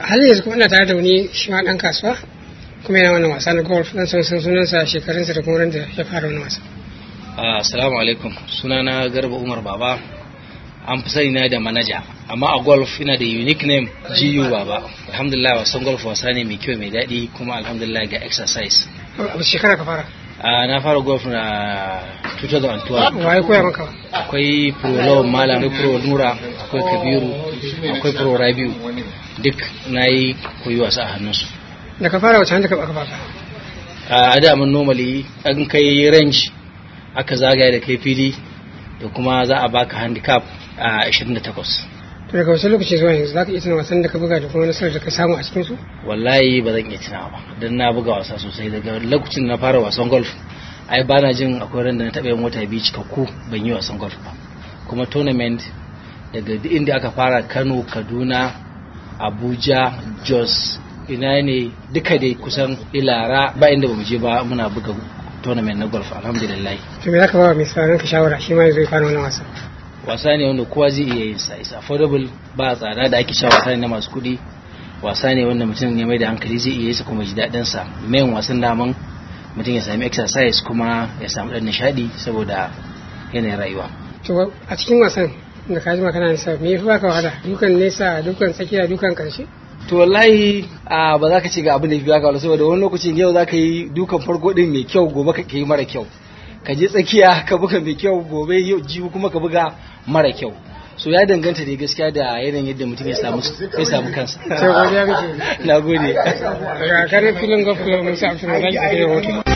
halin yanzu kuma ina tare da wani shi ma dan kasuwa kuma yana wannan wasa na golf dan son san sunansa shekarunsa da kuma ran da ya fara wannan wasa assalamu alaikum sunana garba umar baba an fi sani na da manaja amma a golf ina da unique name GU baba alhamdulillah wasan golf wasa ne mai kyau mai daɗi kuma alhamdulillah ga exercise abu shekara ka fara a na fara golf na 2012 waye koya maka akwai pro lawan malam akwai pro nura akwai kabiru akwai pro rabiu duk na yi koyi wasa a hannunsu da ka fara wacce hanta ka baka fara a da mun normally an kai range aka zagaya da kai fili da kuma za a baka handicap a 28 to daga wasu lokaci zuwa yanzu za ka iya tuna wasan da ka buga da kuma nasarar da ka samu a cikinsu wallahi ba zan iya tunawa ba don na buga wasa sosai daga lokacin na fara wasan golf ai ba na jin akwai ran da na taɓa yin wata biyu cikakku ban yi wasan golf ba kuma tournament daga duk inda aka fara kano kaduna abuja jos ina ne duka dai kusan ilara ba inda ba mu je ba muna buga tournament na golf alhamdulillah to me za ka ba wa mai sauraron ka shawara shi ma zai fara wannan wasa wasa ne wanda kowa zai iya yin sa is affordable ba tsada da ake sha wasa ne na masu kuɗi wasa ne wanda mutum ya mai da hankali zai iya yi sa kuma ji daɗin sa main wasan daman mutum ya sami exercise kuma ya samu ɗan nishaɗi saboda yanayin rayuwa to a cikin wasan da ka ji magana nisa me yafi baka wahala dukan nesa dukan tsakiya dukan karshe to wallahi a ba za ka ce ga abin da ya fi baka wahala saboda wani lokacin yau za ka yi dukan farko din mai kyau gobe ka yi mara kyau ka je tsakiya ka buga mai kyau gobe yau jibi kuma ka buga mara kyau so ya danganta da gaskiya da yanayin yadda mutum ya samu ya samu kansa sai godiya kake na gode ga kare filin golf club musa abdulmalik da ke rahoto